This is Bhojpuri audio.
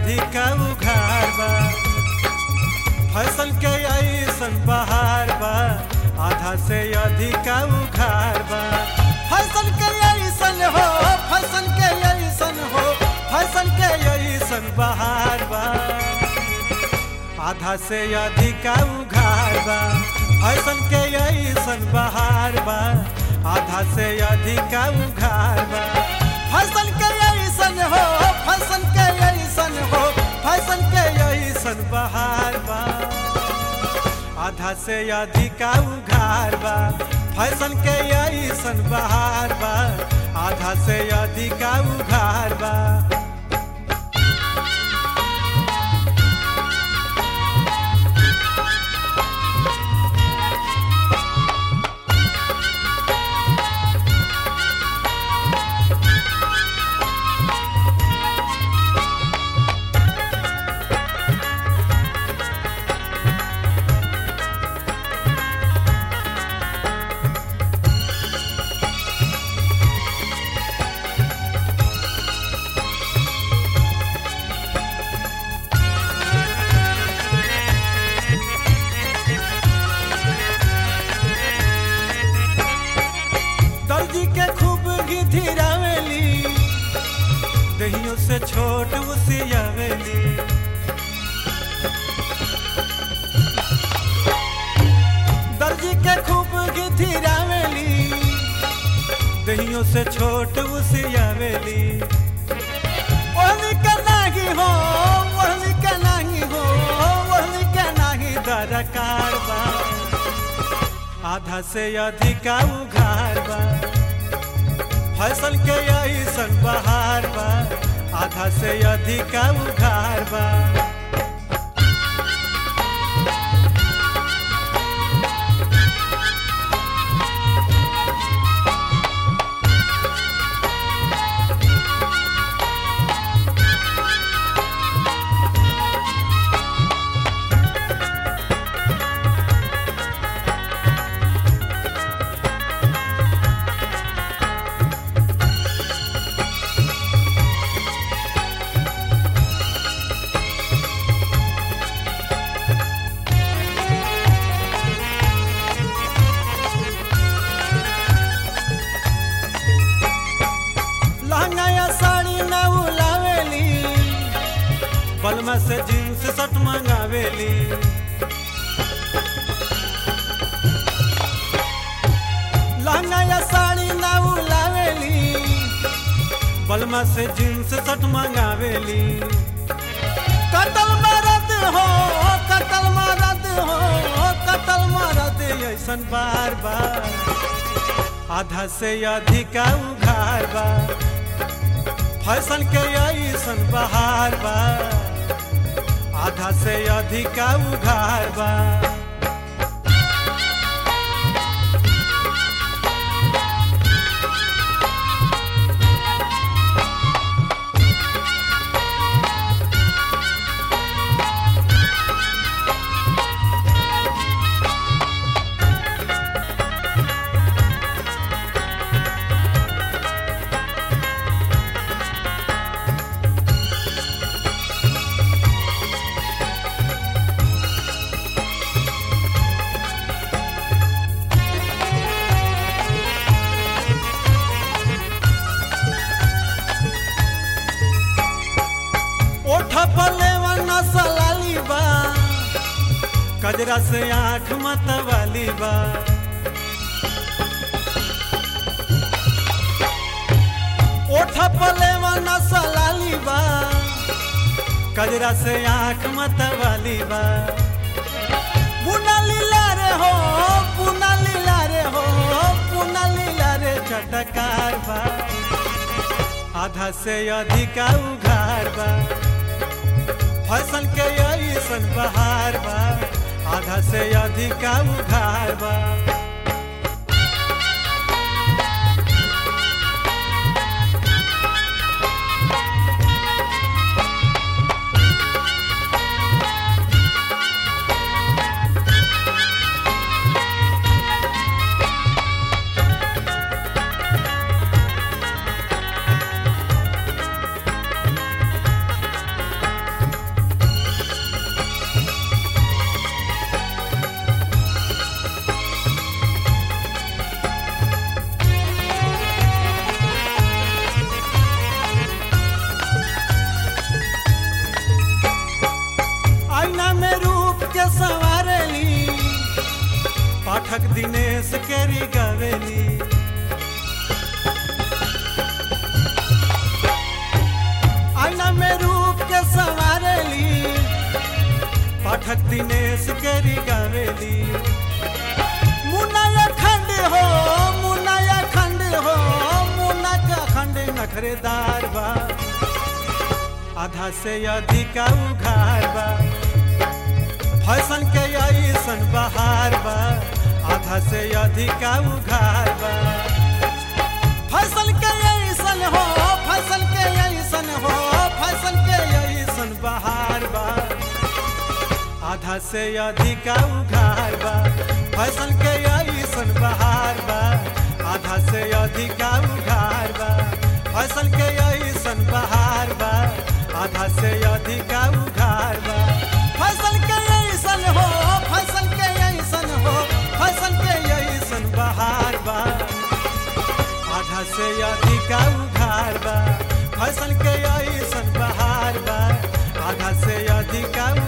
अधिक उघार बा फैशन के ऐसन बहार बा आधा से अधिक उघार बा फैशन के ऐसन हो फैशन के ऐसन हो फैशन के ऐसन बहार बा आधा से अधिक उघार बा फैशन के ऐसन बहार बा आधा से अधिक उघार बा फैशन के ऐसन हो फैशन के ऐसन हो फैशन के ऐसन बहार बा आधा से अधिक उघार बा फैशन के ऐसन बहार बा आधा से अधिक उघार बा दर्जी के खूब घिधिरावेली दहियों से छोट उसियावेली दर्जी के खूब घिधिरावेली दहियों से छोट उसियावेली ओहनी के नाही हो ओहनी के नाही हो ओहनी के नाही दरकार बा आधा से अधिक उघार बा फसल के ऐसन बहार बा आधा से अधिक उघार बा लहंगा या साड़ी न उलावेली बलमा से जींस शर्ट मंगावेली लहंगा या साड़ी न उलावेली बलमा से जींस शर्ट मंगावेली कतल मरद हो कतल मरद हो कतल मरद ऐसन बार बार आधा से अधिक उघार बा फैशन के ऐसन बहार बा आधा से अधिक उघार बा ओठ पले नसलाली बा कजरा से आँख मतवाली बा ओठ पले नसलाली बा कजरा से आँख मतवाली बा पुना लीला रे हो पुना लीला रे हो पुना लीला रे चटकार बा आधा से अधिक उघार बा फसल के ऐसन बहार बा आधा से अधिक उघार बा पाठक दिनेश केरी गवेली आईना में रूप के संवारेली पाठक दिनेश केरी गवेली मुन्ना खंड हो मुन्ना खंड हो मुन्ना का खंड नखरेदार बा आधा से अधिक उघार बा फैशन के ऐसन बहार बा आधा से अधिक उघार बा फैशन के ऐसन हो फैशन के ऐसन हो फैशन के ऐसन बहार बा आधा से अधिक उघार बा फैशन के ऐसन बहार बा आधा से अधिक उघार बा फैशन के ऐसन बहार बा आधा से अधिक उघार बा फैशन के ऐसन हो फैशन के ऐसन हो फैशन के ऐसन बहार बा आधा से अधिक उघार बा फैशन के ऐसन बहार बा आधा से अधिक